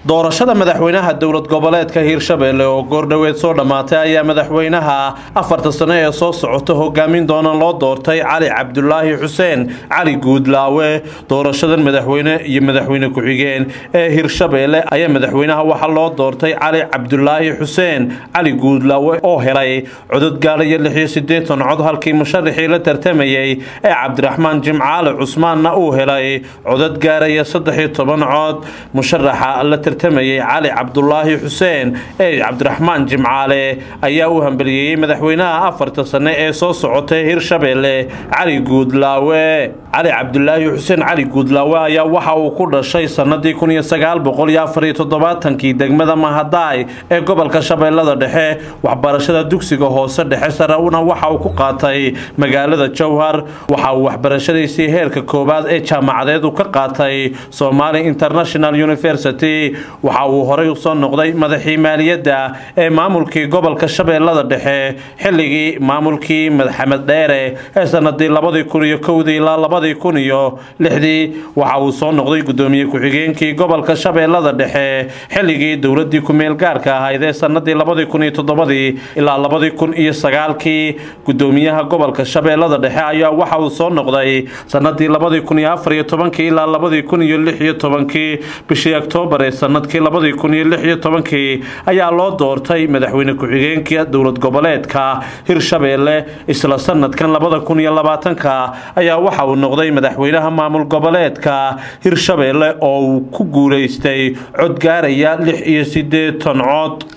doorashada madaxweynaha dowlad goboleedka hiirshabelle oo goordhoweed soo dhammaatay ayaa madaxweynaha afarta sano ee soo socota hogaamin doona loo doortay cali cabdulaahi xuseen cali guudlaawe doorashadan madaxweyne iyo madaxweyne ku-xigeen ee hiirshabelle ayaa madaxweynaha waxaa loo doortay cali cabdulaahi xuseen cali guudlaawe oo helay codod gaadhaya lixiyo siddeetan cod halkii musharaxii la tartamayey ee cabdiraxmaan jimcaale cusmaanna uu helay codod gaaraya saddexiyo toban cod musharaxa la tartamayey cali cabdulaahi xuseen ee cabdiraxmaan jimcaale ayaa u hambaliyeeyey madaxweynaha afarta sane ee soo socotay hiirshabelle cali guudlaawe cali cabdulaahi xuseen cali guudlaawe ayaa waxa uu ku dhashay sanadii kun iyo sagaal boqol iyo afar iyo toddobaatankii degmada mahadaay ee gobolka shabeellada dhexe waxbarashada dugsiga hoose dhexe sare-una waxa uu ku qaatay magaalada jowhar waxa uu waxbarashadiisii heerka koowaad ee jaamacadeed u ka qaatay somali international university waxa uu horey usoo noqday madaxii maaliyadda ee maamulkii gobolka shabeellada dhexe xilligii maamulkii madaxamed dheere ee sanadii labadii kun iyo kowdii ilaa labadii kun iyo lixdii waxa uu soo noqday gudoomiye ku-xigeenkii gobolka shabeellada dhexe xilligii dowladii ku-meel gaarka ahayd ee sanadii labadii kun iyo toddobadii ilaa labadii kun iyo sagaalkii gudoomiyaha gobolka shabeellada dhexe ayaa waxa uu soo noqday sanadii labadii kun iyo afar iyo tobankii ilaa labadii kun iyo lix iyo tobankii bishii oktoobar ee sanadkii labadii kun iyo lix iyo tobankii ayaa loo doortay madaxweyne ku-xigeenka dowlad goboleedka hirshabelle isla sanadkan labada kun iyo labaatanka ayaa waxa uu noqday madaxweynaha maamul goboleedka hirshabelle oo uu ku guulaystay cod gaaraya lix iyo siddeetan cod